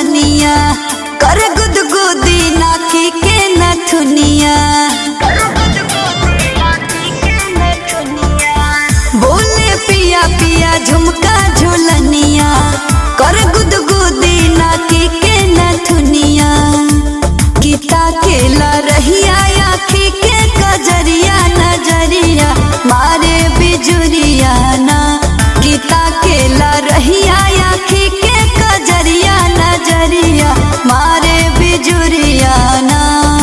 झुलनिया कर गुदगुदी नाखी के नथुनिया बोले पिया पिया झुमका झुलनिया कर गुदगुदी नाकी के नथुनिया गीता केला रहिया आखी के कजरिया नजरिया मारे बिजुरिया ना गीता केला रहिया आखी के कजरिया नजरिया मारे बिजुरिया ना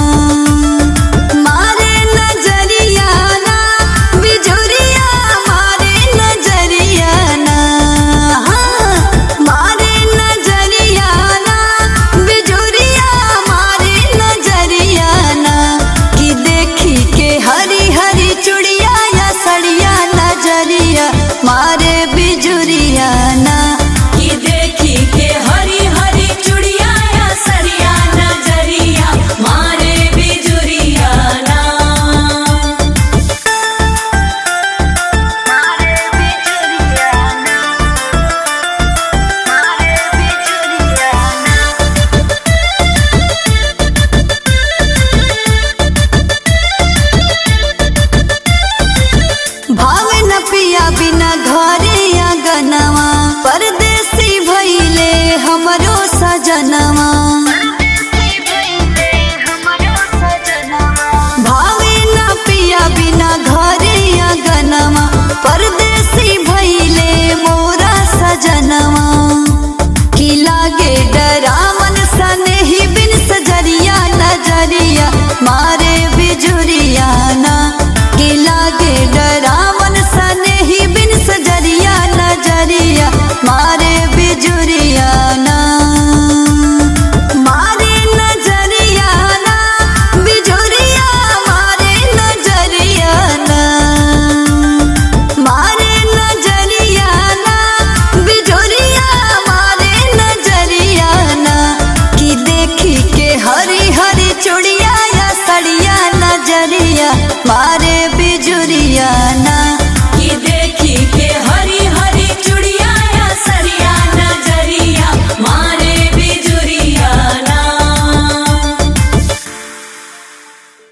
मारे नजरिया ना बिजुरिया मारे नजरिया ना हाँ, मारे नजरिया ना बिजुरिया मारे नजरिया ना कि देखी के हरी हरी चुड़िया या सड़िया नजरिया मारे बिजुरिया ना कि देखी के हरी हरी चुड़िया या सरिया नजरिया मारे बिजुरिया ना भावे न पिया बिना घरे आंगनवा परदेसी भइले हमरो सजनवा